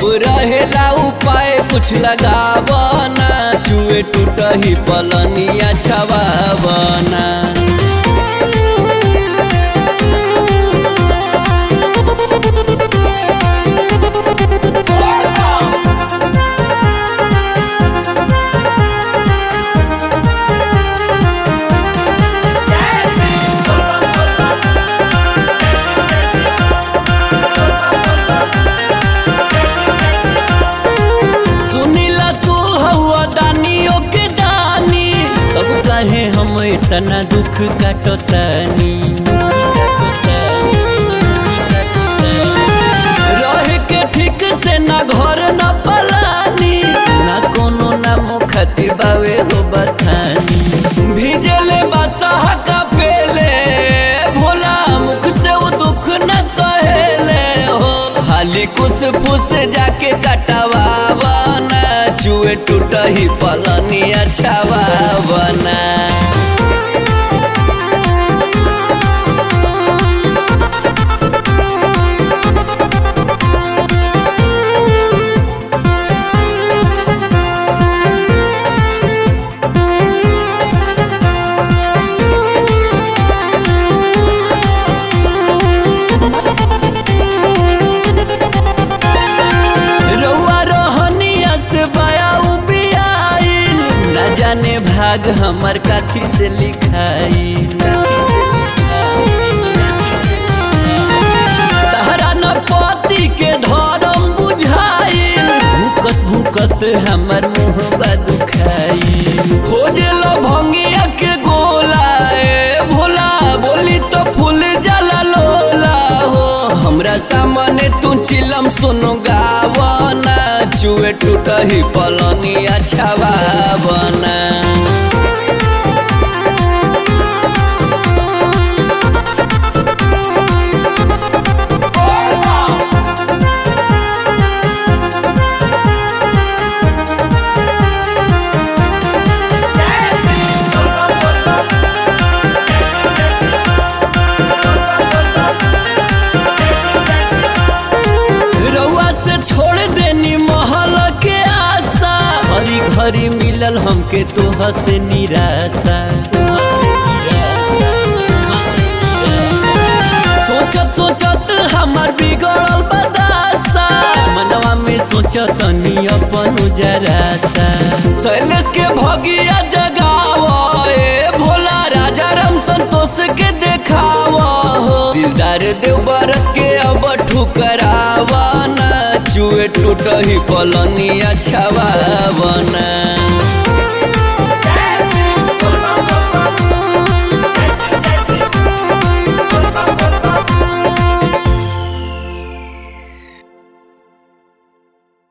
रहेला उपाय कुछ लगावना चुए टूटही पलनिया छवावना सुनीला तू हवा दानियों के दानी तब कहे हम इतना दुख काटतानी रहे के ठीक से ना घर ना पलानी ना कोनो ना मुखती बावे हो बथानी भीजले बसहा का पेले भोला मुख से वो दुख न कहेले हो खाली कुछ फुस जाके कटवावना चुए टूटही पलनिया छवावना रउआ रहनिया से बया उबियाइल न जाने भाग हमर काठी से लिखाइल तहरा न पति के धर्म बुझाइल भूकत भूकत हमर मुँह दुखाइल खोजे लो भंगिया के गोला ए भोला बोली तो फूल जला लोला हो हमरा सामने तू चिलम सुनो गावना चुए टूटही पलनिया छवावना रउआ से छोड़ देनी महल के आशा हरी घरी मिलल हमके तोह से निराशा सोचत सोचत हमार बिगड़ल बदासा मनवा में सोचत तनी अपन जरासा शैलेश के भगिया जगाव ए भोला राजा राम संतोष के देखाव हो दिलदार देवर के अब ठुकरावना चुए टूटही पलनिया छवावना